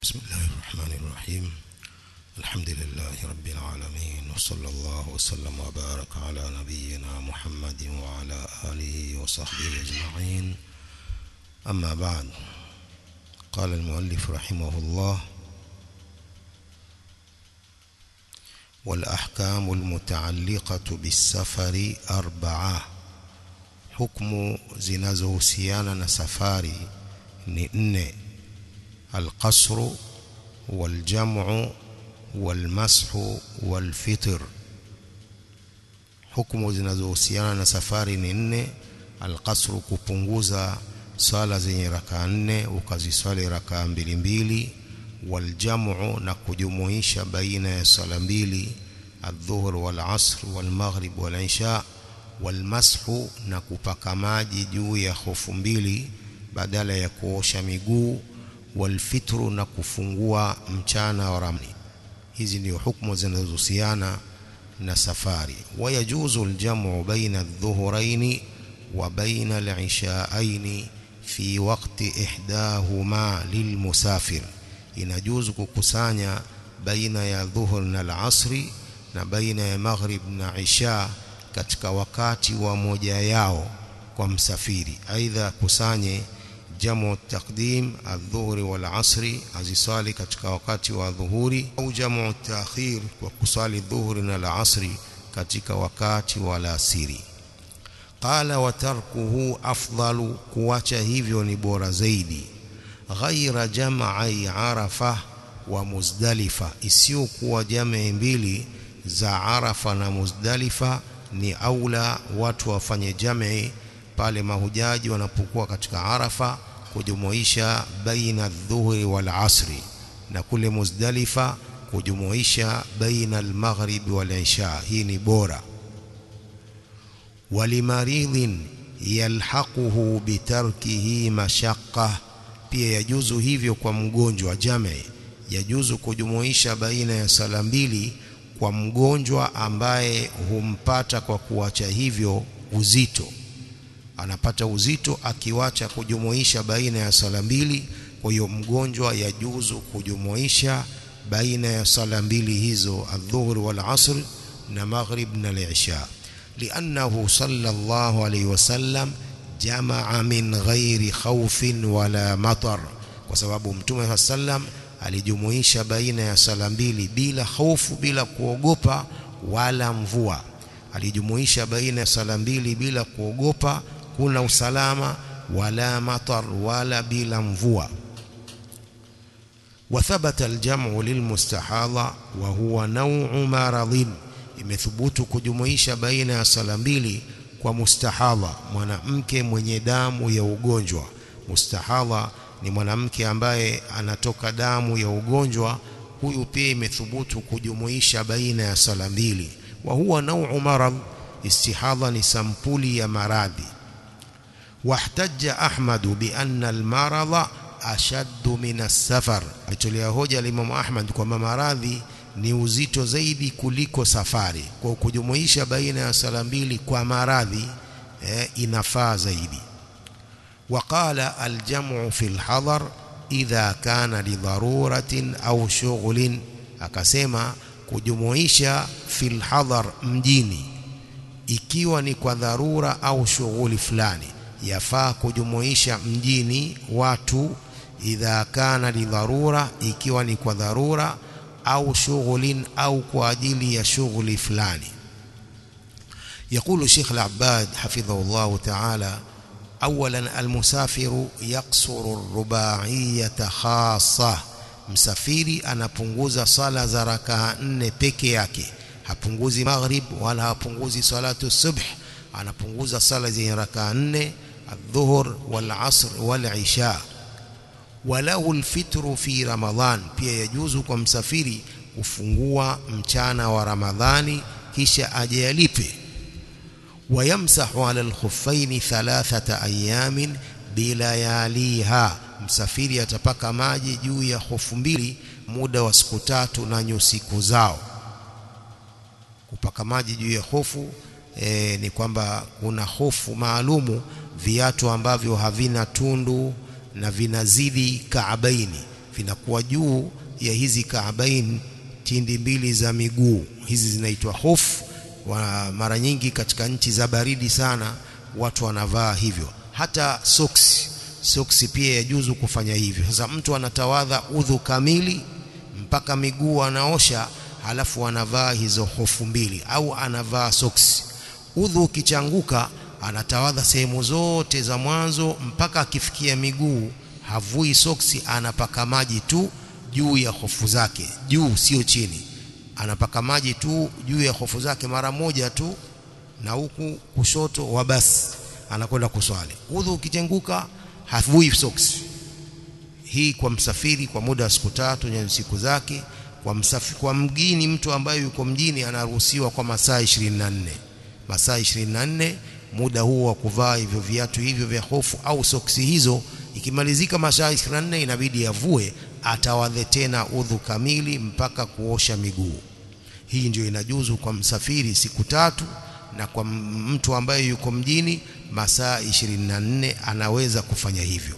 بسم الله الرحمن الرحيم الحمد لله رب العالمين وصلى الله وسلم وبارك على نبينا محمد وعلى آله وصحبه أجمعين أما بعد قال المؤلف رحمه الله والأحكام المتعلقة بالسفر أربعة حكم zinazohusiana na safari ni nne القصر والجمع والمسح والفطر hukumu zinazohusiana na safari ni nne alqasru kupunguza swala zenye rakaa nne ukaziswali rakaa mbili mbili waljamu na kujumuisha baina ya swala mbili adhuhur walasr walmaghrib walisha walmashu na kupaka maji juu ya hofu mbili badala ya kuosha miguu walfitru na kufungua mchana wa ramli hizi ndio hukumu zinazohusiana na safari wayajuzu aljamu baina adh-dhuhrayn wa baina al-ishaayn fi waqti ihdahuma lilmusafir inajuzu kukusanya baina ya dhuhur na al-asri na baina ya maghrib na isha katika wakati wa moja yao kwa msafiri aidha kusanye jamu taqdim adhuhuri wal asri azisali katika wakati wa dhuhuri au jamu taakhir kwa kusali dhuhuri na la asri katika wakati wa alasiri qala wa tarkuhu afdalu kuacha hivyo ni bora zaidi ghaira jam'i arafa wa muzdalifa isiyokuwa jamii mbili za arafa na muzdalifa ni aula watu wafanye jamii pale mahujaji wanapokuwa katika arafa kujumuisha baina dhuhri wal asri na kule muzdalifa kujumuisha baina al-maghrib wal isha hii ni bora walimaridhin yalhaquhu bitarkihi mashaqqa pia yajuzu hivyo kwa mgonjwa jame yajuzu kujumuisha baina ya sala mbili kwa mgonjwa ambaye humpata kwa kuacha hivyo uzito anapata uzito akiwacha kujumuisha baina ya sala mbili kwa hiyo mgonjwa yajuzu kujumuisha baina ya sala mbili hizo adhuhur wal asr na maghrib na al-isha li'annahu sallallahu alayhi wasallam jamaa min ghairi khawfin wala matar kwa sababu mtume sallam alijumuisha baina ya sala mbili bila hofu bila kuogopa wala mvua alijumuisha baina ya sala mbili bila kuogopa kuna usalama wala matar wala bila mvua وثبت الجمع للمستحاضة وهو نوع مرض imethubutu kujumuisha baina ya sala mbili kwa mustahadha mwanamke mwenye damu ya ugonjwa mustahadha ni mwanamke ambaye anatoka damu ya ugonjwa huyu pia imethubutu kujumuisha baina ya sala mbili wa huwa nau'u marad istihadha ni sampuli ya maradhi واحتج أحمد بأن المرض أشد من السفر alitolea hoja Imam Ahmad kwamba maradhi ni uzito zaidi kuliko safari kwa kujumuisha baina ya sala mbili kwa maradhi eh, inafaa zaidi وقال الجمع في الحضر إذا كان لضرورة أو شغل akasema kujumuisha fil hadhar mjini ikiwa ni kwa dharura au shughuli fulani yafaa kujumuisha mjini watu idha kana lidharura ikiwa ni kwa dharura au shughulin au kwa ajili ya shughuli fulani يقول الشيخ العباد حفظه الله تعالى اولا المسافر يقصر الرباعيه خاصه msafiri anapunguza sala za rakaa nne peke yake hapunguzi maghrib wala hapunguzi salatu subh anapunguza sala zenye rakaa nne الظهر والعصر والعشاء وله الفطر في رمضان pia yajuzu kwa msafiri kufungua mchana wa ramadhani kisha aje yalipe wayamsahu ala alkhuffaini thalathata ayamin bilayaliha msafiri atapaka maji juu ya hofu mbili muda wa siku tatu na nyusiku zao kupaka maji juu ya hofu e, ni kwamba kuna hofu maalumu viatu ambavyo havina tundu na vinazidi kaabaini vinakuwa juu ya hizi kaabain tindi mbili za miguu hizi zinaitwa hofu wa mara nyingi katika nchi za baridi sana watu wanavaa hivyo hata soksi soksi pia yajuzu kufanya hivyo sasa mtu anatawadha udhu kamili mpaka miguu anaosha halafu anavaa hizo hofu mbili au anavaa soksi udhu ukichanguka anatawadha sehemu zote za mwanzo mpaka akifikia miguu havui soksi anapaka maji tu juu ya hofu zake juu sio chini anapaka maji tu juu ya hofu zake mara moja tu na huku kushoto wa basi anakwenda kuswali udhu ukichenguka havui soksi hii kwa msafiri kwa muda wa siku tatu na siku zake kwa msafiri kwa mgini mtu ambaye yuko mjini anaruhusiwa kwa masaa 24 masaa 24 muda huo wa kuvaa hivyo viatu hivyo vya hofu au soksi hizo ikimalizika masaa 24 inabidi avue atawadhe tena udhu kamili mpaka kuosha miguu hii ndio inajuzu kwa msafiri siku tatu na kwa mtu ambaye yuko mjini masaa 24 anaweza kufanya hivyo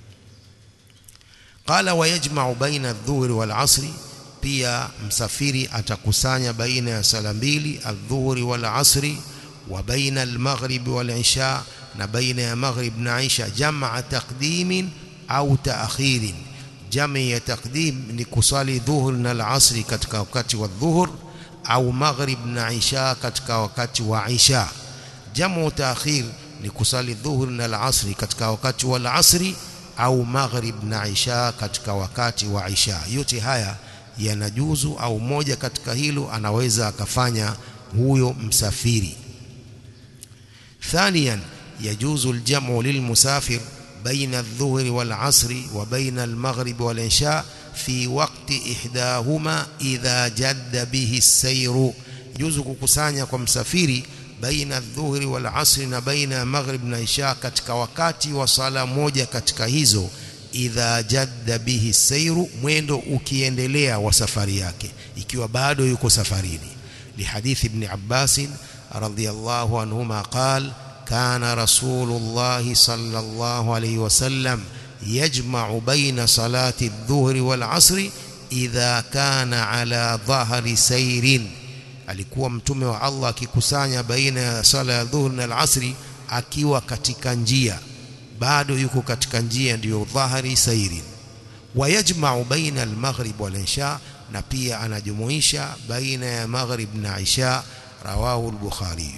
qala wayajma'u baina adh-dhuhri wal 'asri pia msafiri atakusanya baina ya sala mbili adh-dhuhri wal 'asri wa baina al-maghrib wal 'isha na baina ya maghrib na 'isha jam'a taqdimin au ta'khirin jamii ya taqdim ni kusali dhuhur na al-'asri katika wakati wa dhuhur au maghrib na 'isha katika wakati wa 'isha jamu ta'khir ni kusali dhuhur na al-'asri katika wakati wa al-'asri au maghrib na isha katika wakati wa isha yote haya yanajuzu au moja katika hilo anaweza akafanya huyo msafiri ثانيا يجوز الجمع للمسافر بين الظهر والعصر وبين المغرب والعشاء في وقت إحداهما إذا جد به السير يجوز kukusanya kwa msafiri baina adh-dhuhri wal 'asri na baina maghrib na isha katika wakati wa sala moja katika hizo idha jadda bihi sairu mwendo ukiendelea wa safari yake ikiwa bado yuko safarini lihadith ibn Abbas radhiyallahu anhuma qal kana rasulullah sallallahu alayhi wasallam yajma'u baina salati adh-dhuhri wal 'asri idha kana ala dhahri sayrin alikuwa mtume wa Allah akikusanya baina ya sala ya dhuhur na al-asri akiwa katika njia bado yuko katika njia ndiyo dhahari sairi wayajma'u baina al-maghrib wal-isha na pia anajumuisha baina ya maghrib na isha rawahu al-bukhari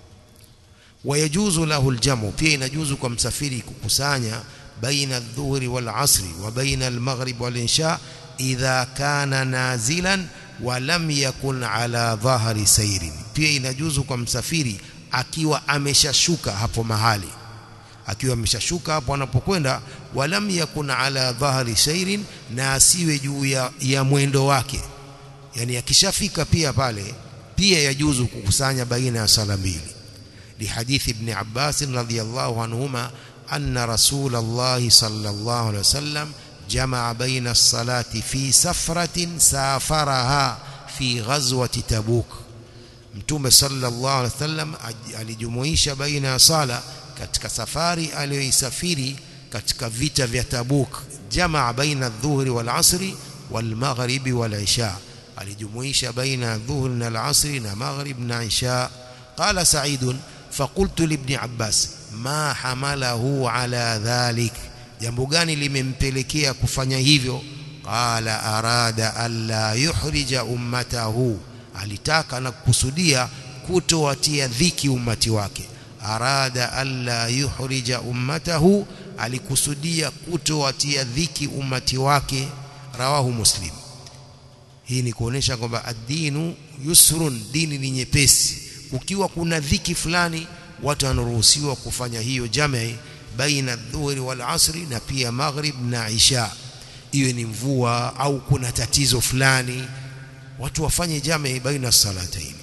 wayajuzu lahu al-jamu pia inajuzu kwa msafiri kukusanya baina adh-dhuhri wal-asri wa baina al-maghrib wal-isha idha kana nazilan walam yakun ala dhahari sairin pia inajuzu kwa msafiri akiwa ameshashuka hapo mahali akiwa ameshashuka hapo anapokwenda walam yakun ala dhahari sairin na asiwe juu ya, ya mwendo wake yani akishafika pia pale pia yajuzu kukusanya baina ya sala mbili لحديث ابن عباس رضي الله عنهما أن رسول الله صلى الله عليه وسلم جمع بين الصلاة في سفرة سافرها في غزوة تبوك mtume sallallahu alaihi wasallam alijumuisha baina ya sala katika safari aliyoisafiri katika vita vya Tabuk jamaa baina adh-dhuhri wal asri wal maghribi wal isha alijumuisha baina adh-dhuhri na al-asri na maghrib na isha qala sa'id faqultu li ibn abbas ma hamalahu ala dhalik jambo gani limempelekea kufanya hivyo qala arada alla yuhrija ummatahu alitaka na kukusudia kutowatia dhiki ummati wake arada alla yuhrija ummatahu alikusudia kutowatia dhiki ummati wake rawahu muslim hii ni kuonesha kwamba ad-dinu yusrun dini ni nyepesi ukiwa kuna dhiki fulani watu wanaruhusiwa kufanya hiyo jamii baina dhuhri wal asri na pia maghrib na isha iwe ni mvua au kuna tatizo fulani watu wafanye jamii baina salatayn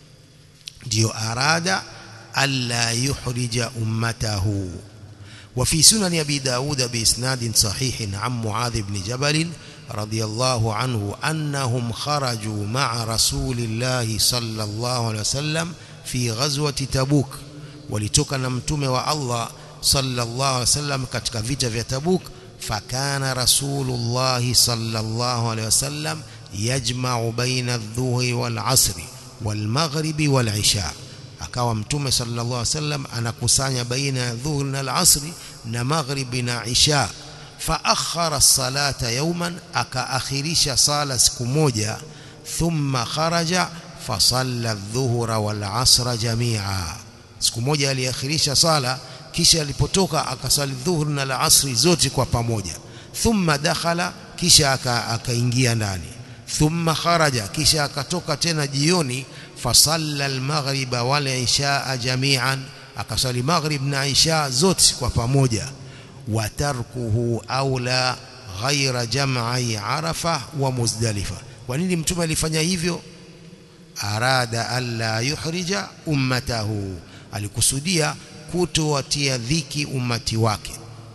ndio arada alla yuhrija ummatahu وفي سنن أبي داود بإسناد صحيح عن معاذ بن جبل رضي الله عنه أنهم خرجوا مع رسول الله صلى الله عليه وسلم في غزوة تبوك ولتوك نمتم والله صلى الله عليه وسلم katika vita vya Tabuk fakana rasulullah sallallahu alaihi wasallam yajma'u baina adh-dhuhri wal 'asri wal maghribi wal 'isha akawa mtume sallallahu alaihi wasallam anakusanya baina ya dhuhri na al-'asri na maghribi na 'isha فأخر الصلاة يوما أكأخرش صلاة سكموجا ثم خرج فصلى الظهر والعصر جميعا سكموجا aliakhirisha sala kisha alipotoka akasali dhuhur na al-asri zote kwa pamoja thumma dakhala kisha akaingia ndani thumma kharaja kisha akatoka tena jioni fasalla al-maghriba wal isha jami'an akasali maghrib na isha zote kwa pamoja watarkuhu aula ghaira jam'i arafa wa muzdalifa kwa nini mtume alifanya hivyo arada alla yuhrija ummatahu alikusudia kutowatia dhiki ummati wake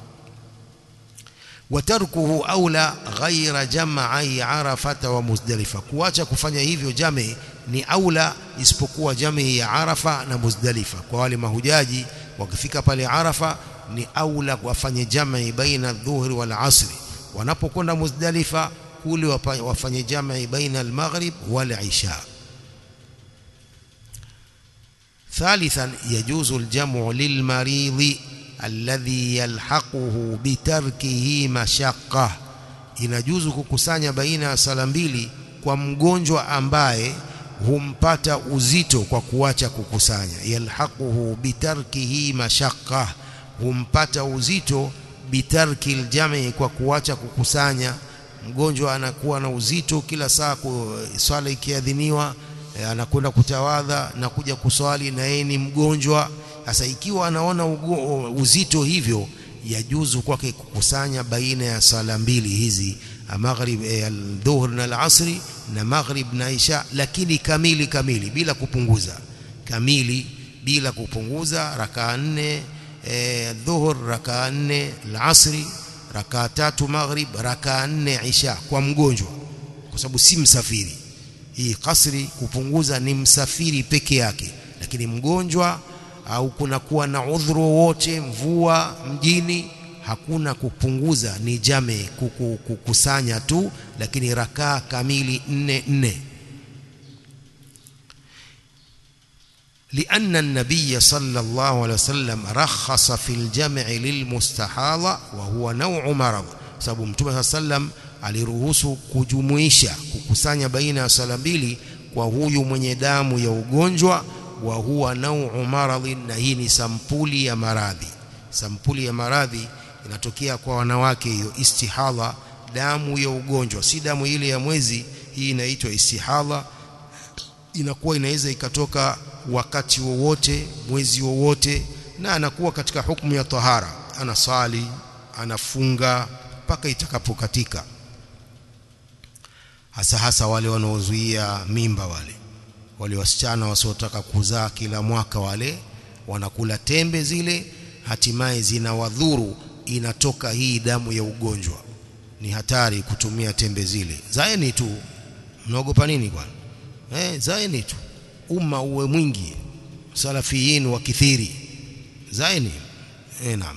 watarkuhu aula ghaira jam'i arafata wa muzdalifa kuacha kufanya hivyo jami ni aula isipokuwa jami ya arafa na muzdalifa kwa wale mahujaji wakifika pale arafa ni aula wafanye jamii baina dhuhri wal asri wanapokwenda muzdalifa kule wafanye jamii baina al-maghrib wal isha ثالثا يجوز الجمع للمريض الذي يلحقه بتركه مشقة inajuzu kukusanya baina ya sala mbili kwa mgonjwa ambaye humpata uzito kwa kuacha kukusanya yalhaquhu bitarkihi mashaqqa humpata uzito bitarki aljami kwa kuacha kukusanya mgonjwa anakuwa na uzito kila saa swala ikiadhiniwa anakwenda kutawadha na kuja kuswali na yeye ni mgonjwa sasa ikiwa anaona uzito hivyo yajuzu kwake kukusanya baina ya sala mbili hizi maghrib al-dhuhr na al-asri na maghrib na isha lakini kamili kamili bila kupunguza kamili bila kupunguza rakaa nne dhuhur rakaa nne al-asri rakaa tatu maghrib rakaa nne isha kwa mgonjwa kwa sababu si msafiri hii kasri kupunguza ni msafiri peke yake lakini mgonjwa au kuna kuwa na udhuru wote mvua mjini hakuna kupunguza ni jame kuku, kukusanya tu lakini rakaa kamili nne nne لأن النبي صلى الله عليه وسلم رخص في الجمع للمستحاضة وهو نوع مرض sababu mtume sallam aliruhusu kujumuisha kukusanya baina ya sala mbili kwa huyu mwenye damu ya ugonjwa wa huwa nau'u maradhin na hii ni sampuli ya maradhi sampuli ya maradhi inatokea kwa wanawake hiyo istihadha damu ya ugonjwa si damu ile ya mwezi hii inaitwa istihadha inakuwa inaweza ikatoka wakati wowote mwezi wowote na anakuwa katika hukumu ya tahara anasali anafunga mpaka itakapokatika hasa hasa wale wanaozuia mimba wale wale wasichana wasiotaka kuzaa kila mwaka wale wanakula tembe zile hatimaye zinawadhuru inatoka hii damu ya ugonjwa ni hatari kutumia tembe zile zaeni tu mnaogopa nini bwana eh zaeni tu umma uwe mwingi salafiyin wa kithiri zaeni eh naam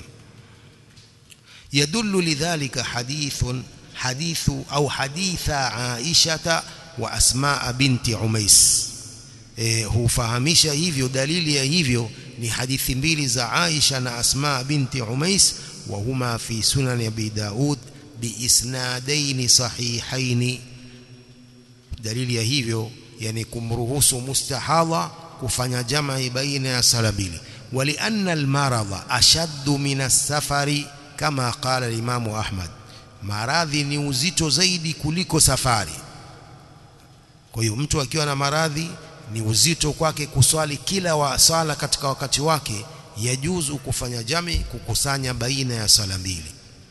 يدل لذلك حديث حديث أو حديث عائشة وأسماء بنت عميس eh, hufahamisha hivyo dalili ya hivyo ni hadithi mbili za Aisha na Asma binti Umais wa huma fi sunan Abi Daud biisnadaini sahihaini dalili ya hivyo yani kumruhusu mustahadha kufanya jamii baina ya sala mbili ولأن المرض أشد من السفر كما قال الإمام أحمد maradhi ni uzito zaidi kuliko safari kwa hiyo mtu akiwa na maradhi ni uzito kwake kuswali kila wa sala katika wakati wake yajuzu kufanya jami kukusanya baina ya sala mbili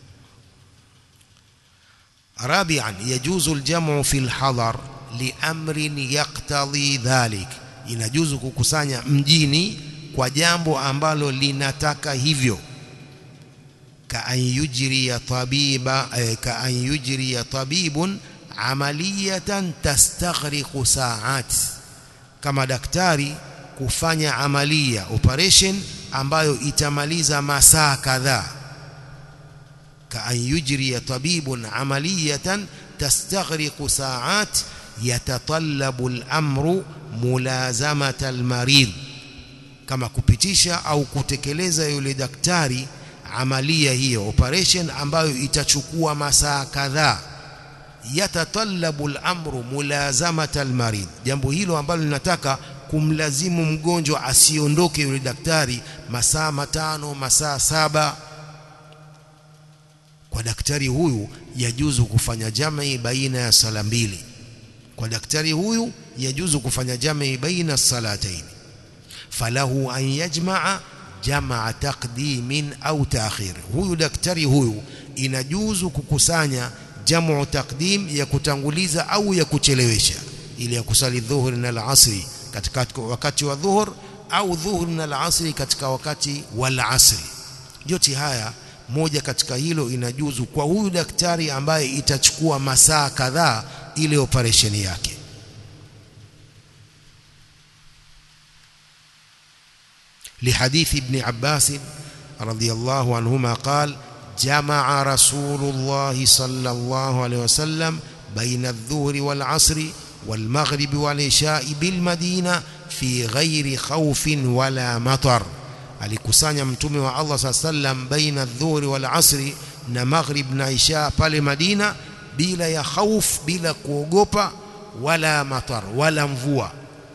rabi'an yajuzu aljamu fi alhadar liamrin yaqtadhi dhalik inajuzu kukusanya mjini kwa jambo ambalo linataka hivyo كأن يجري طبيبا كأن يجري طبيب عملية تستغرق ساعات kama daktari kufanya amalia operation ambayo itamaliza masaa kadhaa kaan yujri tabibun amaliyatan tastaghriqu sa'at yatatallabu al-amru mulazamata al-marid kama kupitisha au kutekeleza yule daktari amalia hiyo operation ambayo itachukua masaa kadhaa yatatallabu al-amru mulazamata al-marid jambo hilo ambalo linataka kumlazimu mgonjwa asiondoke yule daktari masaa matano masaa saba kwa daktari huyu yajuzu kufanya jamii baina ya sala mbili kwa daktari huyu yajuzu kufanya jamii baina salataini falahu an yajmaa jamaa taqdimin au ta'khir huyu daktari huyu inajuzu kukusanya jamu taqdim ya kutanguliza au ya kuchelewesha ili ya kusali dhuhuri na al-asri katika wakati wa dhuhur au dhuhur na al-asri katika wakati wal asri yote haya moja katika hilo inajuzu kwa huyu daktari ambaye itachukua masaa kadhaa ile operation yake لحديث ابن عباس رضي الله عنهما قال جمع رسول الله صلى الله عليه وسلم بين الظهر والعصر والمغرب والعشاء بالمدينة في غير خوف ولا مطر alikusanya mtume wa Allah sallam baina adh-dhuhri wal asri na maghrib na isha pale Madina bila ya khauf bila kuogopa wala matar wala mvua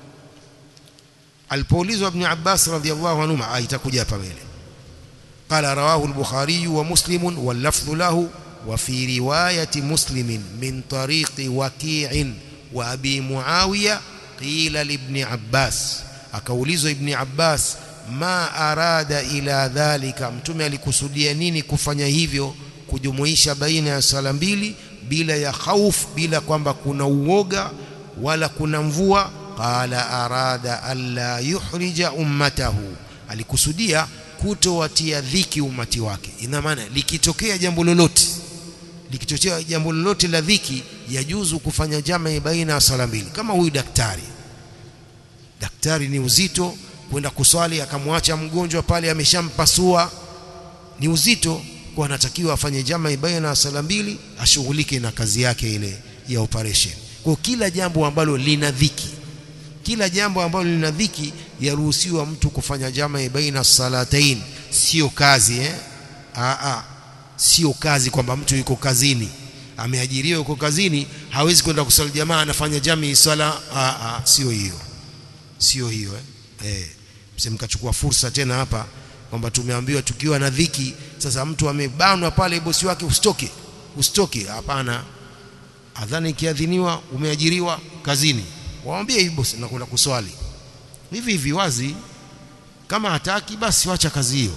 alipoulizwa ibn Abbas radhiyallahu anhu itakuja hapa mbele قال رواه البخاري ومسلم واللفظ له وفي رواية مسلم من طريق وكيع وأبي معاوية قيل لابن عباس akaulizwa ibn Abbas ma arada ila dhalika mtume alikusudia nini kufanya hivyo kujumuisha baina ya sala mbili bila ya khauf bila kwamba kuna uoga wala kuna mvua qala arada alla yuhrija ummatahu alikusudia kutowatia dhiki umati wake ina maana likitokea jambo lolote likitokea jambo lolote la dhiki yajuzu kufanya jamaa baina ya sala mbili kama huyu daktari daktari ni uzito kwenda kuswali akamwacha mgonjwa pale ameshampasua ni uzito kwa anatakiwa afanye jamaa baina ya sala mbili ashughulike na kazi yake ile ya operation kwa kila jambo ambalo lina dhiki kila jambo ambalo lina dhiki yaruhusiwa mtu kufanya jamaa baina salatain sio kazi eh a a sio kazi kwamba mtu yuko kazini ameajiriwa yuko kazini hawezi kwenda kusali jamaa anafanya jamii sala a a sio hiyo sio hiyo eh, eh msimkachukua fursa tena hapa kwamba tumeambiwa tukiwa na dhiki sasa mtu amebanwa pale bosi wake usitoke usitoke hapana adhani ikiadhiniwa umeajiriwa kazini waambie hivi bosi nakwenda kuswali hivi hivi wazi kama hataki basi wacha kazi hiyo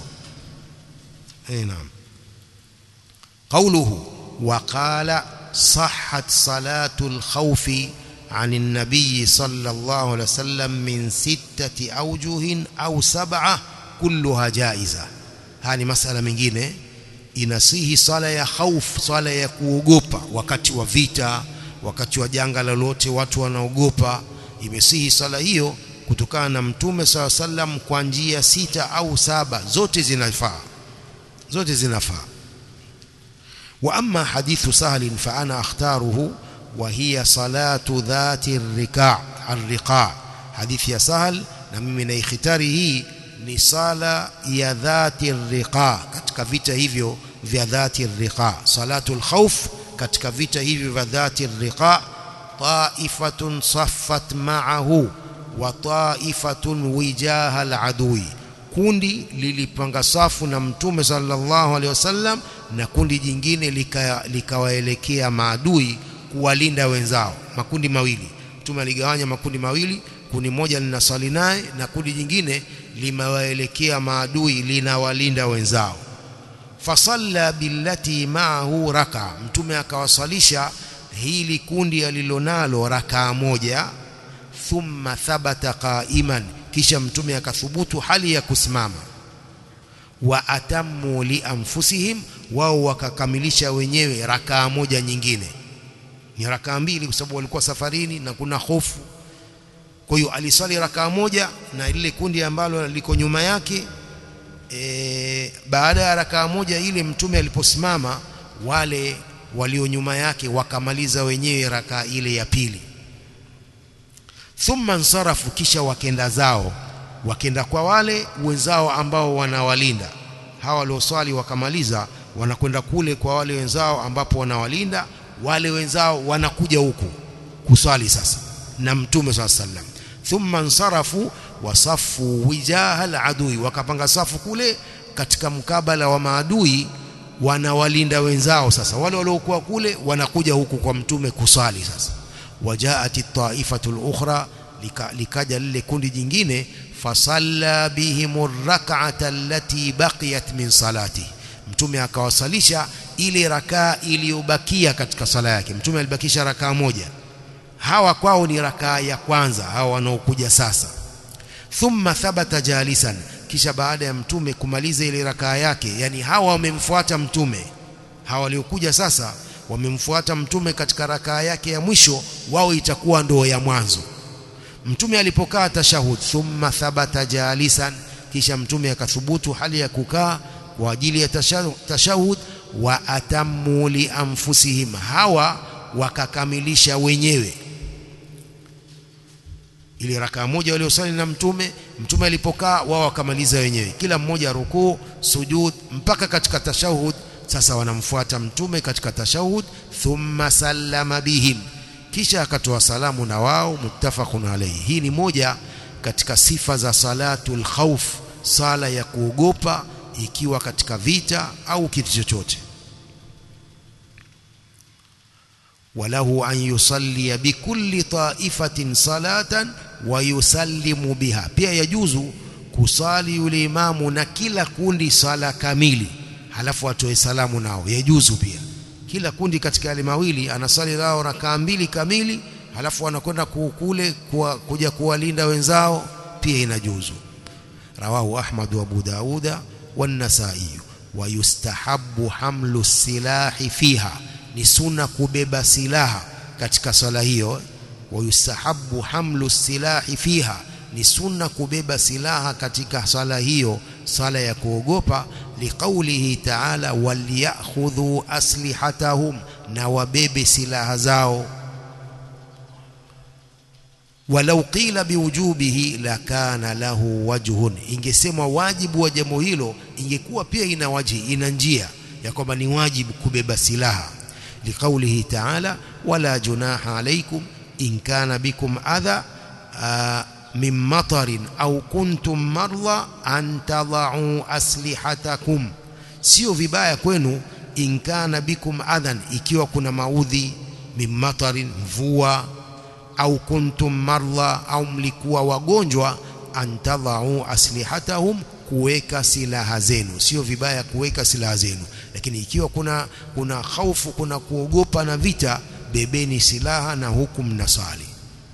eh naam قوله وقال صحت صلاة الخوف عن النبي صلى الله عليه وسلم من ستة أوجه أو سبعة كلها جائزة هذه مسألة mengine inasihi sala ya khauf sala ya kuogopa wakati wa vita wakati wa janga lolote watu wanaogopa imesihi sala hiyo kutokana na mtume saw sallam kwa njia sita au saba zote zinafaa zote zinafaa wa amma hadithu sahal fa ana akhtaruhu وهي صلاة ذات الركاع الرقاع حديث يا سهل na mimi na ikhtari hii ni sala ya dhati riqa katika vita hivyo vya dhati riqa salatul khawf katika vita hivyo vya dhati riqa taifatun saffat ma'ahu wa taifatun wijaha al-adui kundi lilipanga safu na mtume sallallahu alaihi wasallam na kundi jingine likawaelekea lika maadui kuwalinda wenzao makundi mawili mtume aligawanya makundi mawili kundi moja linasali naye na kundi jingine limewaelekea maadui linawalinda wenzao fasalla billati ma'ahu raka mtume akawasalisha hili kundi alilonalo rakaa moja thumma thabata qa'iman kisha mtume akathubutu hali ya kusimama wa atammu li anfusihim wao wakakamilisha wenyewe rakaa moja nyingine ni rakaa mbili kwa sababu walikuwa safarini na kuna hofu kwa hiyo aliswali rakaa moja na lile kundi ambalo liko nyuma yake e, baada ya rakaa moja ile mtume aliposimama wale walio nyuma yake wakamaliza wenyewe rakaa ile ya pili thumma nsarafu kisha wakenda zao wakenda kwa wale wenzao ambao wanawalinda hawa walioswali wakamaliza wanakwenda kule kwa wale wenzao ambapo wanawalinda wale wenzao wanakuja huku kuswali sasa na mtume swalla sallam thumma nsarafu wasafu wijaha aladui wakapanga safu kule katika mkabala wa maadui wanawalinda wenzao sasa wale waliokuwa kule wanakuja huku kwa mtume kusali sasa wajaati taifatu lukhra lika, likaja lile kundi jingine fasalla bihim rak'ata allati baqiyat min salati mtume akawasalisha ile rakaa iliyobakia katika sala yake mtume alibakisha rakaa moja hawa kwao ni rakaa ya kwanza hawa wanaokuja sasa thumma thabata jalisan kisha baada ya mtume kumaliza ile rakaa yake yani hawa wamemfuata mtume hawa waliokuja sasa wamemfuata mtume katika rakaa yake ya mwisho wao itakuwa ndoo ya mwanzo mtume alipokaa tashahud thumma thabata jalisan kisha mtume akathubutu hali ya kukaa kwa ajili ya tashahud wa atammu li anfusihim hawa wakakamilisha wenyewe ile rakaa moja waliosali na mtume mtume alipokaa wao wakamaliza wenyewe kila mmoja rukuu sujud mpaka katika tashahud sasa wanamfuata mtume katika tashahud thumma sallama bihim kisha akatoa salamu na wao muttafaqun alayhi hii ni moja katika sifa za salatul khawf sala ya kuogopa ikiwa katika vita au kitu chochote walahu an yusalli bikulli ta'ifatin salatan wa yusallimu biha pia yajuzu kusali yule imamu na kila kundi sala kamili halafu atoe salamu nao yajuzu pia kila kundi katika yale mawili anasali nao rakaa mbili kamili halafu anakwenda kule kuja kuwalinda wenzao pia inajuzu rawahu ahmad wa abu dauda والنسائي ويستحب حمل السلاح فيها ni sunna kubeba silaha katika swala hiyo wayustahabu hamlu silahi fiha ni sunna kubeba silaha katika swala hiyo swala ya kuogopa liqaulihi ta'ala walyakhudhu aslihatahum na wabebe silaha zao walau qila biwujubihi lakana lahu wajhun ingesemwa wajibu wa jambo hilo ingekuwa pia ina waji ina njia ya kwamba ni wajibu kubeba silaha liqaulihi ta'ala wala junaha alaykum in kana bikum adha min matarin au kuntum marla an tadau aslihatakum sio vibaya kwenu in kana bikum adhan ikiwa kuna maudhi min matarin mvua au kuntum marla au mlikuwa wagonjwa antadhau aslihatahum kuweka silaha zenu sio vibaya kuweka silaha zenu lakini ikiwa kuna kuna hofu kuna kuogopa na vita bebeni silaha na huku mnasali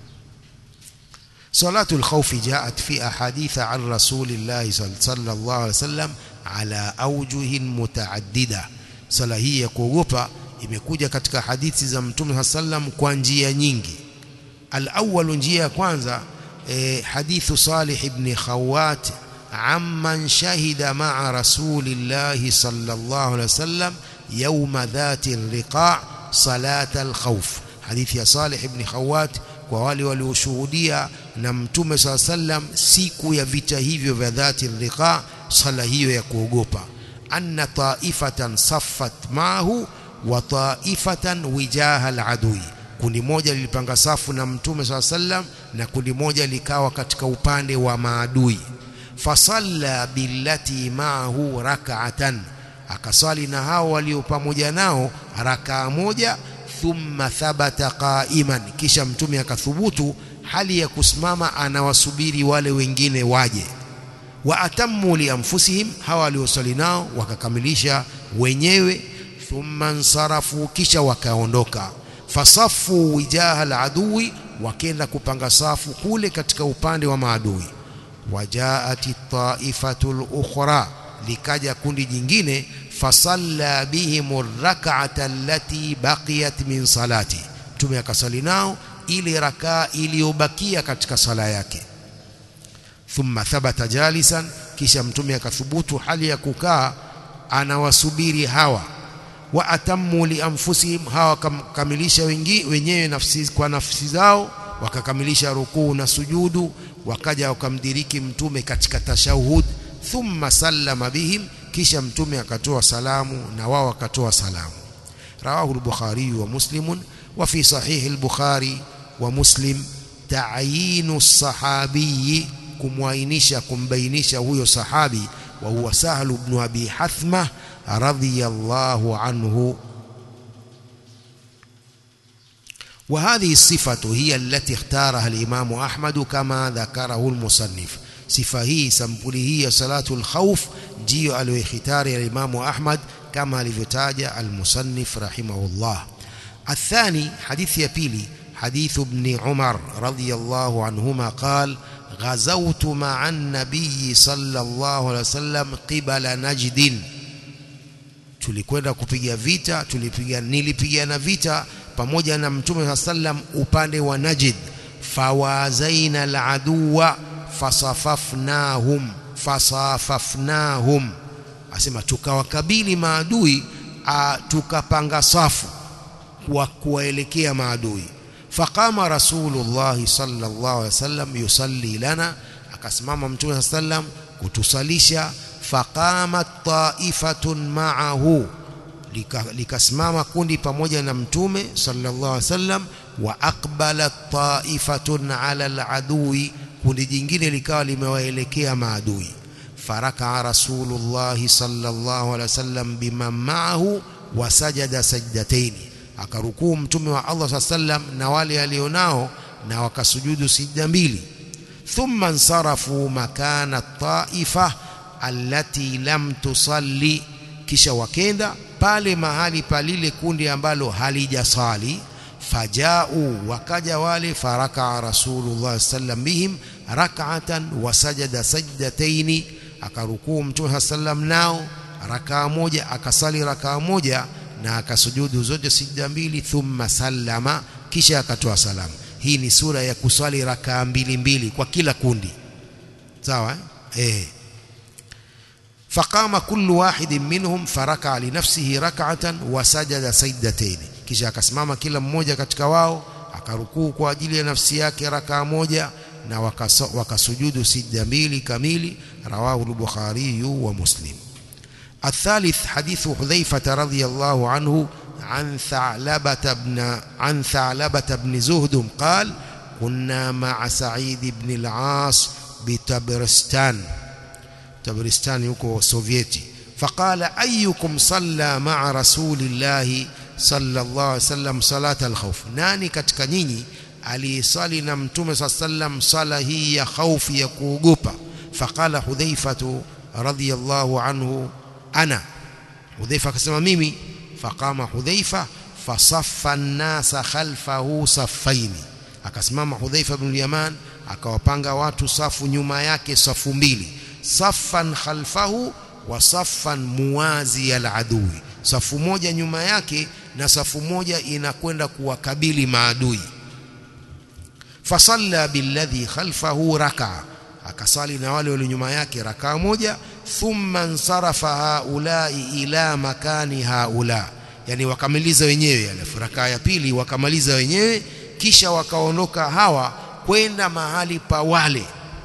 صلاة الخوف جاءت في أحاديث عن رسول الله صلى الله عليه وسلم على أوجه متعددة صلاة هي kuogopa imekuja katika hadithi za Mtume sallam kwa njia nyingi الأول njia ya kwanza حديث صالح بن خوات عمن شهد مع رسول الله صلى الله عليه وسلم يوم ذات الرقاع صلاة الخوف حديث يا صالح بن خوات kwa wale walioshuhudia na mtume saa sallam siku ya vita hivyo vya dhati riqa sala hiyo ya kuogopa anna taifatan saffat maahu wa taifatan wijaha aladui kundi moja lilipanga safu na mtume saa sallam na kundi moja likawa katika upande wa maadui fasalla billati maahu rak'atan akasali na hao walio pamoja nao rakaa moja thumma thabata qa'iman kisha mtume akathubutu hali ya kusimama anawasubiri wale wengine waje wa atammu li anfusihim hawa waliosali nao wakakamilisha wenyewe thumma nsarafu kisha wakaondoka fasafu wijaha aladui wakenda kupanga safu kule katika upande wa maadui wajaati taifatu lukhra likaja kundi jingine fasalla bihim rak'ata allati baqiyat min salati mtume akasali nao ile rakaa iliyobakia katika sala yake thumma thabata jalisan kisha mtume akathubutu hali ya kukaa anawasubiri hawa wa atammu li anfusihim hawa wakamkamilisha wenyewe nafsi kwa nafsi zao wakakamilisha rukuu na sujudu wakaja wakamdiriki mtume katika tashahud thumma sallama bihim kisha mtume akatoa salamu na wao wakatoa salamu rawahu al-bukhari wa muslim wa fi sahih al-bukhari wa muslim ta'yinu as-sahabi kumwainisha kumbainisha huyo sahabi wa huwa sahlu ibn abi hathma radiyallahu anhu وهذه الصفة هي التي اختارها الإمام أحمد كما ذكره المصنف صفة هي سمبولي هي صلاة الخوف جيو الوختار الإمام أحمد كما لفتاج المصنف رحمه الله الثاني حديث يبيلي حديث ابن عمر رضي الله عنهما قال غزوت مع النبي صلى الله عليه وسلم قبل نجد tulikwenda kupiga vita tulipiga nilipigana vita pamoja na mtume sallam upande wa Najd fawazaina aladuwa fasafafnahum fasafafnahum asema tukawakabili maadui tukapanga safu kwa kuwaelekea maadui faqama rasulullah sallallahu alaihi wasallam yusalli lana akasimama mtume sallam kutusalisha faqamat ta'ifatun ma'ahu likasimama kundi pamoja na mtume sallallahu alaihi wasallam wa aqbalat ta'ifatun 'ala al-adui kundi jingine likawa limewaelekea maadui faraka rasulullah sallallahu alaihi wasallam bima ma'ahu wa sajada sajdatayn akarukuu mtume wa Allah sallam na wale alionao na wakasujudu sijda mbili thumma nsarafu makana ta'ifa allati lam tusalli kisha wakenda pale mahali palile kundi ambalo halijasali fajau wakaja wale faraka rasulullah sallam bihim rak'atan wa sajada sajdataini akarukuu mtume sallam nao rakaa moja akasali rakaa moja na akasujudu zote sijda mbili thumma sallama kisha akatoa salamu hii ni sura ya kusali rakaa mbili mbili kwa kila kundi sawa eh فقام كل واحد منهم فركع لنفسه ركعة وسجد سجدتين kisha akasimama kila mmoja katika wao akarukuu kwa ajili ya nafsi yake rakaa moja na wakasujudu sijda mbili kamili rawahu al-Bukhari wa Muslim الثالث حديث حذيفة رضي الله عنه عن ثعلبة بن عن ثعلبة بن زهد قال كنا مع سعيد بن العاص بتبرستان تبرستان يكو سوفيتي فقال أيكم صلى مع رسول الله صلى الله عليه وسلم صلاة الخوف ناني katika nyinyi aliyesali na mtume صلى الله عليه وسلم sala hii ya khaufi ya kuogopa faqala hudhaifatu radhiyallahu anhu ana hudhaifa akasema mimi faqama hudhaifa fasaffa an-nasa khalfahu saffaini akasimama hudhaifa ibn yaman akawapanga watu safu nyuma yake safu mbili saffan khalfahu wa saffan muwazi al-adui safu moja nyuma yake na safu moja inakwenda kuwakabili maadui fasalla billadhi khalfahu raka akasali na wale walio nyuma yake rakaa moja thumma nsarafa haulai ila makani haula yani wakamaliza wenyewe alafu rakaa ya pili wakamaliza wenyewe kisha wakaondoka hawa kwenda mahali pa wale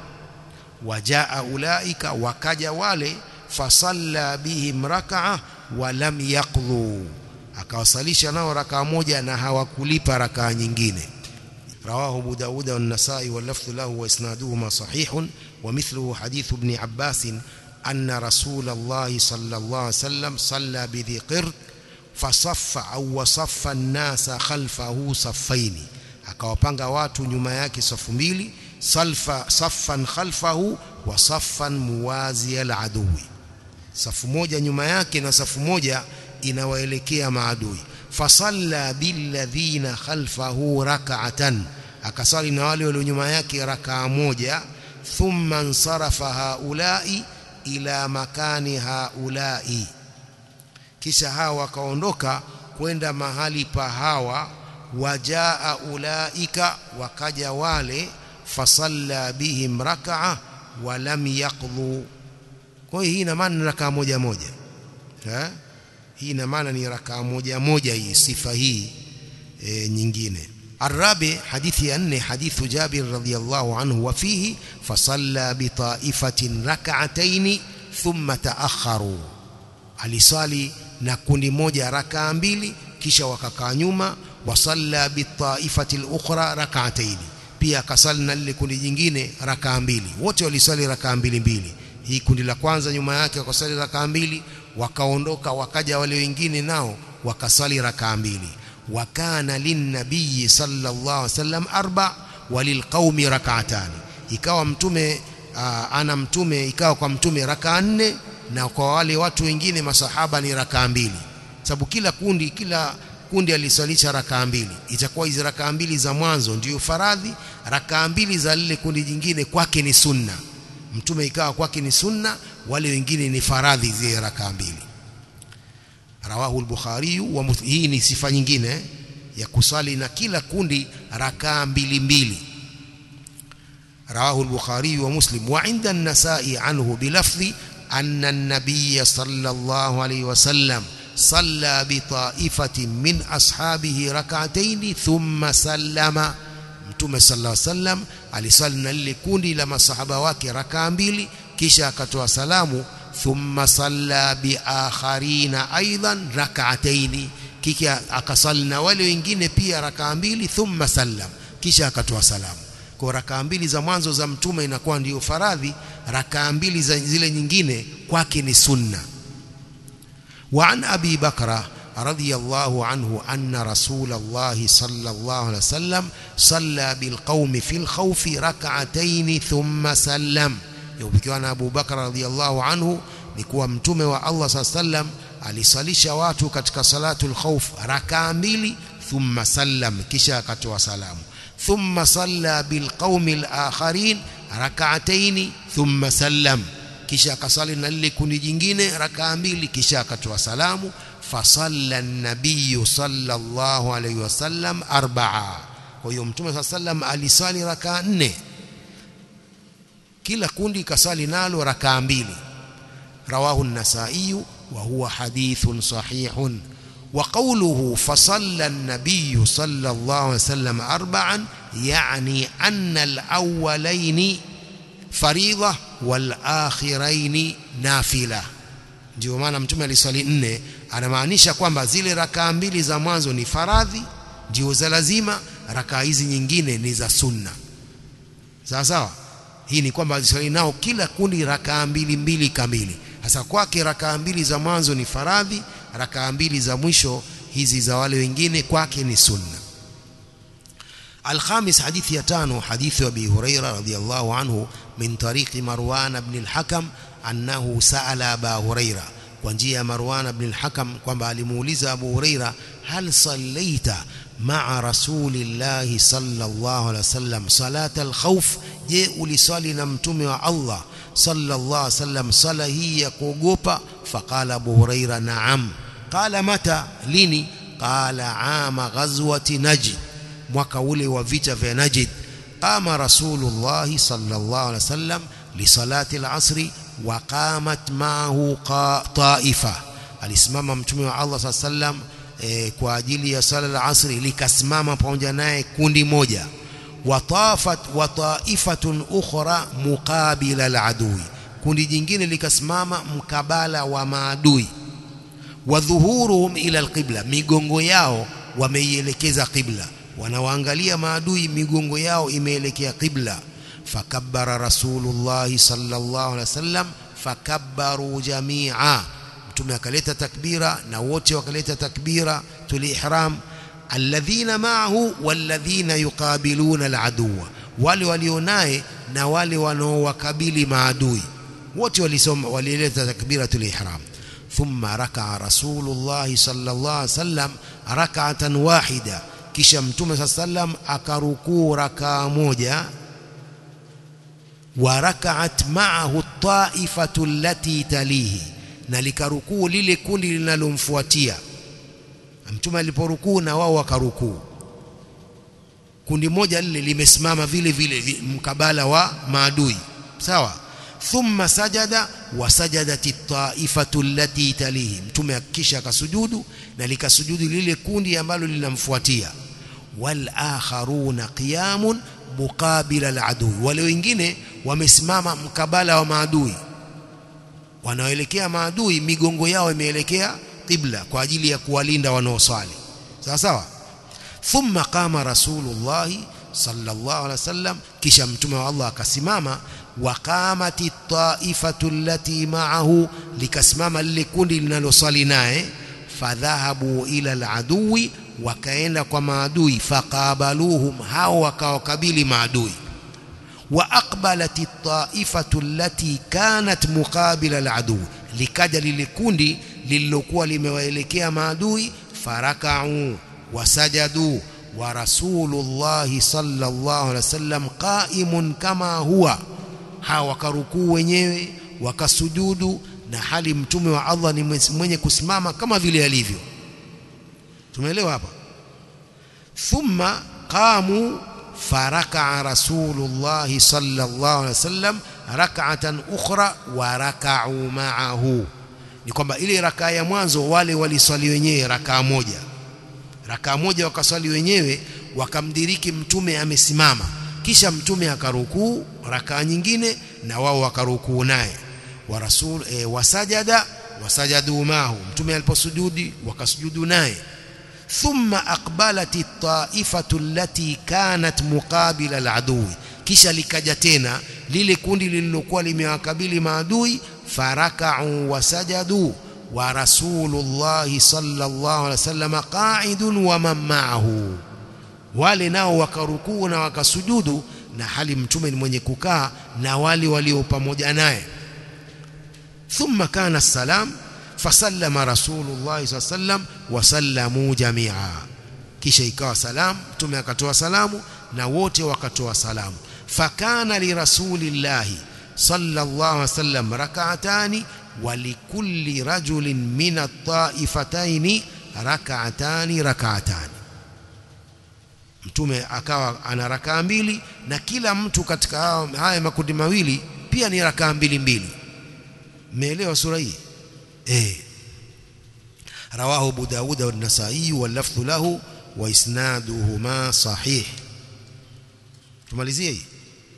wajaa ulaika wakaja wale fasalla bihim rak'a wa lam yaqdhu akawasalisha nao rakaa moja na hawakulipa rakaa nyingine رواه أبو داود والنسائي واللفظ له وإسنادهما صحيح ومثله حديث ابن عباس أن رسول الله صلى الله عليه وسلم صلى بذي قرد فصف أو وصف الناس خلفه صفين akawapanga watu nyuma yake safu mbili salfa saffan khalfahu wa saffan muwazi al-adui safu moja nyuma yake na safu moja inawaelekea maadui fasalla billadhina khalfahu rak'atan akasali na wale walio nyuma yake rakaa moja thumma nsarafa haulai ila makani haulai kisha hawa wakaondoka kwenda mahali pa hawa wajaa ulaika wakaja wale fasalla bihim rak'a wa lam yaqdhu kwa hiyo hii ina maana rakaa moja moja eh hii ina maana ni rakaa moja moja hii sifa hii e, nyingine الرابع حديث أن حديث جابر رضي الله عنه وفيه فصلى بطائفة ركعتين ثم تأخروا alisali na kundi moja rakaa mbili kisha wakakaa nyuma wasalla bitaifati al-ukhra rak'atayn pia akasali na lile kundi jingine rakaa mbili wote walisali rakaa mbili mbili hii kundi la kwanza nyuma yake wakasali rakaa mbili wakaondoka wakaja wale wengine nao wakasali rakaa mbili wakana linnabii sallallahu alaihi wasallam arba walilqaumi rak'atan ikawa mtume aa, ana mtume ikawa kwa mtume rakaa nne na kwa wale watu wengine masahaba ni rakaa mbili sababu kila kundi kila kundi aliswalisha rakaa mbili itakuwa hizi rakaa mbili za mwanzo ndiyo faradhi rakaa mbili za lile kundi jingine kwake ni sunna mtume ikawa kwake ni sunna wale wengine ni faradhi zile rakaa mbili rawahu al-bukhari wa hii ni sifa nyingine ya kusali na kila kundi rakaa mbili mbili رواه البخاري ومسلم وعند النساء عنه بلفظ أن النبي صلى الله عليه وسلم صلى بطائفة من أصحابه ركعتين ثم سلم mtume sallallahu alaihi wasallam alisali na lile kundi la masahaba wake rakaa mbili kisha akatoa salamu thumma salla biakharina aidan rak'ataini kisha akasali na wale wengine pia rakaa mbili thumma sallam kisha akatoa salamu kwa rakaa mbili za mwanzo za mtume inakuwa ndiyo faradhi rakaa mbili za zile nyingine kwake ni sunna wa an abi bakra رضي الله عنه أن رسول الله صلى الله عليه وسلم صلى بالقوم في الخوف ركعتين ثم سلم يوبكوا أنا أبو بكر رضي الله عنه نكوى متومة والله صلى الله عليه وسلم alisalisha watu katika salatul khawf rakaa mbili thumma sallam kisha akatoa salamu thumma salla bilqaumi alakharin rak'atayn thumma sallam kisha akasali na lile kundi jingine rakaa mbili kisha akatoa salamu fasalla an-nabiy sallallahu alayhi wasallam arba'a kwa hiyo mtume sallam alisali rakaa nne kila kundi kasali nalo rakaa mbili rawahu an-nasa'i wa huwa hadithun sahihun وقوله فصلى النبي صلى الله عليه وسلم أربعا يعني أن الأولين فريضة والآخرين نافلة ndio maana mtume aliswali nne anamaanisha kwamba zile rakaa mbili za mwanzo ni faradhi ndio za lazima rakaa hizi nyingine ni za sunna sawa sawa hii ni kwamba aliswali nao kila kundi rakaa mbili mbili kamili hasa kwake rakaa mbili za mwanzo ni faradhi rakaa mbili za mwisho hizi za wale wengine kwake ni sunna الخامس حديث يتانو حديث أبي هريرة رضي الله عنه من طريق مروان بن الحكم أنه سأل أبا هريرة وانجي مروان بن الحكم كما لمولز أبو هريرة هل صليت مع رسول الله صلى الله عليه وسلم صلاة الخوف جاء لصلي نمتم الله صلى الله عليه وسلم صلى هي كوغوبا فقال أبو هريرة نعم قال متى لني قال عام غزوة نجد mwaka ule wa vita vya Najd qama rasulullah sallallahu alaihi wasallam li salati al-asr wa qamat ma'ahu ta'ifa alisimama mtume wa Allah sallam e, kwa ajili ya sala al-asr likasimama pamoja naye kundi moja watafat wa ta'ifatun ukhra muqabila al-adui kundi jingine likasimama mkabala wa maadui wa dhuhuruhum ila al-qibla migongo yao wameielekeza qibla wanawaangalia maadui migongo yao imeelekea qibla fakabbara rasulullah sallallahu alaihi wasallam fakabbaru jamia mtume akaleta takbira na wote wakaleta takbira tulihram alladhina ma'ahu walladhina yuqabiluna aladuwa wale walionaye na wale wanaowakabili maadui wote walisoma walileta takbira tulihram ثم ركع رسول الله صلى الله عليه وسلم ركعة واحدة kisha mtume sallam akarukuu rakaa moja wa rakaat ma'ahu taifatu allati talihi na likarukuu lile kundi linalomfuatia mtume aliporukuu na wao wakarukuu kundi moja lile limesimama vile vile mkabala wa maadui sawa thumma sajada wa sajadat at-ta'ifatu allati talihi mtume akisha akasujudu na likasujudu lile kundi ambalo linamfuatia wal akharuna qiyamun muqabila al-adu wale wengine wamesimama mkabala wa maadui wanaoelekea maadui migongo yao imeelekea qibla kwa ajili ya kuwalinda wanaoswali sawa sawa thumma qama rasulullah sallallahu alaihi wasallam kisha mtume wa Allah akasimama waqamati taifatu allati ma'ahu likasimama lile kundi linalosali naye fadhahabu ila aladui wakaenda kwa maadui faqabaluhum hao wakawakabili maadui واقبلت الطائفه التي كانت مقابل العدو likaja lile kundi lililokuwa limewaelekea maadui farakau wasajadu wa rasulullah sallallahu alaihi wasallam qaimun kama huwa hawa wakarukuu wenyewe wakasujudu na hali mtume wa Allah ni mwenye kusimama kama vile alivyo tumeelewa hapa thumma qamu فركع رسول الله صلى الله عليه وسلم ركعة أخرى وركعوا معه ni kwamba ile rakaa ya mwanzo wale waliswali wenyewe rakaa moja rakaa moja wakaswali wenyewe wakamdiriki mtume amesimama kisha mtume akarukuu rakaa nyingine na wao wakarukuu naye wa rasul e, wasajada wasajadu mahu mtume aliposujudi wakasujudu naye ثم أقبلت الطائفة التي كانت مقابل العدو kisha likaja tena lile kundi lililokuwa limewakabili maadui farakau wasajadu wa rasulullah sallallahu alaihi wasallam qa'idun wa man ma'ahu wale nao wakarukuu na wakasujudu na hali mtume ni mwenye kukaa na wale walio pamoja naye thumma kana salam فسلم رسول الله صلى الله عليه وسلم وسلموا جميعا kisha ikawa salam mtume akatoa salamu na wote wakatoa salamu fakana lirasulillahi sallallahu alaihi wasallam rak'atani wa likulli rajulin min at-ta'ifataini rak'atani rak'atani mtume akawa ana rakaa mbili na kila mtu katika haya makundi mawili pia ni rakaa mbili mbili mmeelewa sura hii eh رواه ابو داود والنسائي واللفظ له واسنادهما صحيح tumalizie hii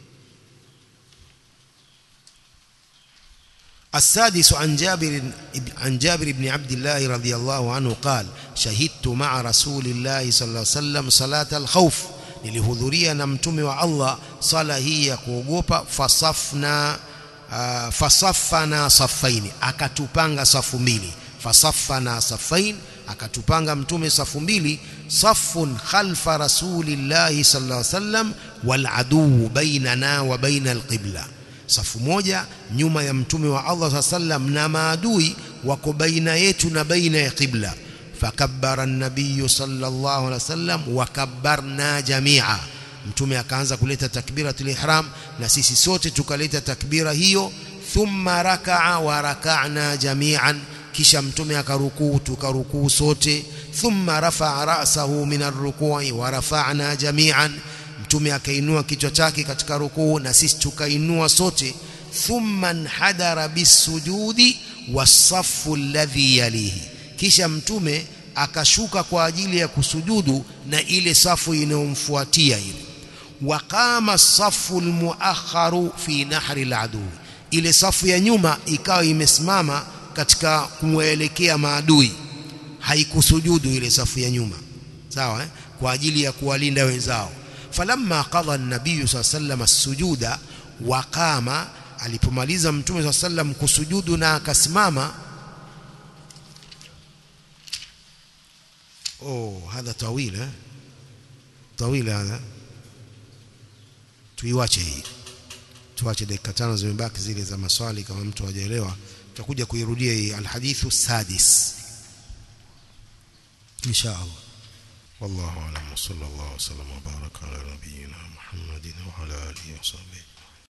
السادس عن جابر عن جابر بن عبد الله رضي الله عنه قال شهدت مع رسول الله صلى الله عليه وسلم صلاة الخوف nilihudhuria na mtume wa Allah sala hii ya kuogopa fasafna uh, fasaffana safaini akatupanga safu mbili fasaffana safain akatupanga mtume safu mbili safun khalfa rasulillahi sallallahu alaihi wasallam wal aduu bainana wa baina alqibla safu moja nyuma ya mtume wa Allah sallam na maadui wako baina yetu na baina ya qibla fakabbara an-nabiy sallallahu alaihi wasallam wa kabbarna jami'a mtume akaanza kuleta takbiratul ihram na sisi sote tukaleta takbira hiyo thumma raka'a wa raka'na jami'an kisha mtume akarukuu tukarukuu sote thumma rafa'a ra'sahu min ar-ruku'i wa rafa'na jami'an mtume akainua kichwa chake katika rukuu na sisi tukainua sote thumma hadara bisujudi wasaffu alladhi yalihi kisha mtume akashuka kwa ajili ya kusujudu na ile safu inayomfuatia ile waqama safu almuakharu fi nahri aladu ile safu ya nyuma ikawa imesimama katika kumwelekea maadui haikusujudu ile safu ya nyuma sawa eh? kwa ajili ya kuwalinda wenzao falamma qada an-nabiy sallallahu as-sujuda waqama alipomaliza mtume sallallahu sallam kusujudu na akasimama oh hadha tawil eh tawil hadha tuiwache hii tuache dakika tano zimebaki zile za maswali kama mtu hajaelewa tutakuja kuirudia hii alhadithu sadis insha Allah والله اعلم وصلى الله وسلم وبارك على نبينا محمد وعلى اله وصحبه